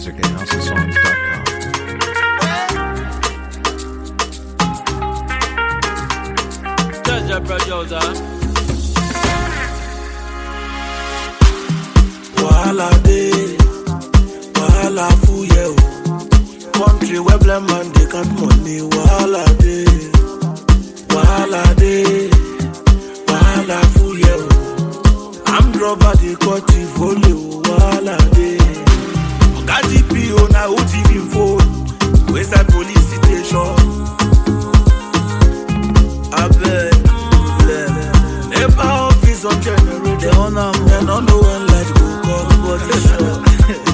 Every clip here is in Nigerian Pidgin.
music at houseofsongs.com. Jaja producer. Wahala dey, wahala full yeah o. Country where blind man dey count money, wahala dey, wahala dey, wahala full yeah o. Armed robber dey cut the volley o, wahala dey. Oga DPO na who thief him phone, wey side police station. Abeg, nepa office on generator. They on am, Dem no know when light go come, but they sure.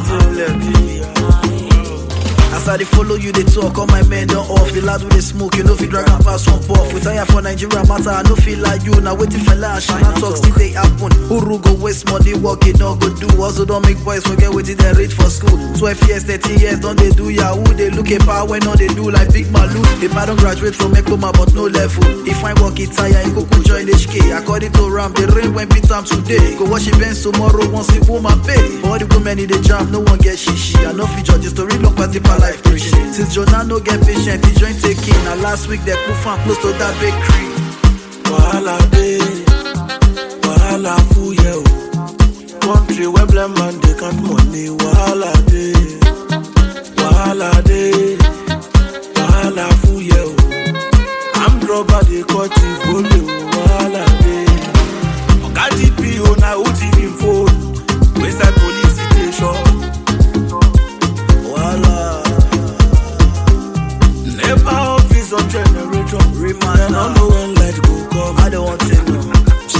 As I dey follow you, they talk, all my men don't off. The lad with the smoke, you know if you drag and pass one puff. We tire for Nigeria matter, I no feel like you. Now waiting for lash, and I talk still they happen. Uru go waste money, work it no go do. Also don't make boys forget what they read for school. 12 years, 13 years, don't they do yahoo? They look at power when all they do like big malu. If I don't graduate from Ekoma, but no level. If I work it tire, you go go join HK. According to Ram, the rain when beat time today. Go wash your bench tomorrow, once the woman pay. All the women in the jam, no one get shishi. I know fi judge the story, long pass the per life preaching. Since Jonah no get patient, the joint taking. Now last week they put fan close to that bakery. Wahala dey, wahala full yeah o. Country where blind man dey count money, wahala dey, wahala dey, wahala full yeah o. Armed robber dey cut the volley o, wahala dey. Oga DPO na who thief him phone, wey side police station. Voila. Nepa office on generator. Remind Dem no now. know when light go come. I don't want to know.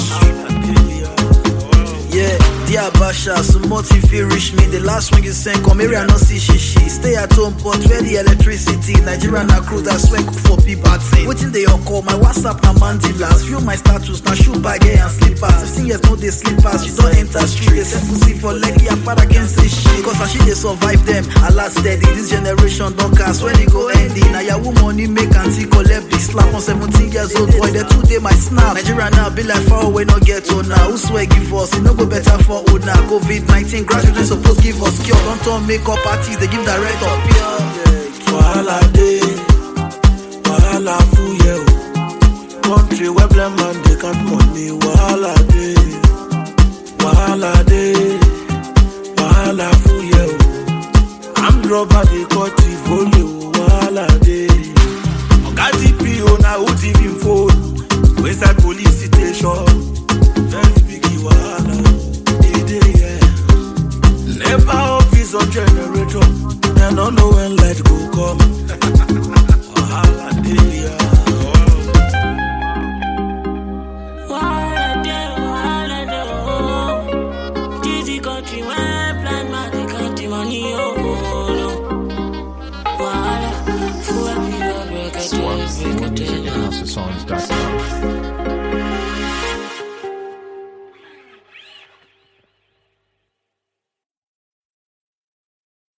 Yeah, dear Basha, so much if you reach me. The last one you sent, come here, I not see shishi. Stay at home, but where the electricity? Nigeria na crew that swear cook for people. Waiting they all call my WhatsApp na mandilas. View my status, na shoe bag eh, and slippers. 15 years no they slippers. You don't enter street. They set pussy for leggy, I father can say shit. Cause as she they survive them, I last steady. This generation don't cast when it go ending. Now your money make auntie collect big slap on 17 years old boy. The two day my snap. Nigeria now be like far away, no get to now. Who swear give us? It no go better for old now. COVID 19 graduates supposed give us cure. Don't turn makeup parties, they give direct up here. Wahala dey, wahala full yeah o. Country where blind man dey count money, wahala dey, wahala dey, wahala full yeah o. Armed robber dey cut the volley o, wahala dey. Oga DPO na who thief him phone, wey side police station. Very big wahala, e dey yeah. Nepa office on generator, dem no know when light go come. Wahala dey yeah. Wahala dey, wahala dey, oh. Dizzy country when blind man dey count the money, oh, oh, no. Wahala, full happy, break a day, More break a music day. at houseofsongs.com.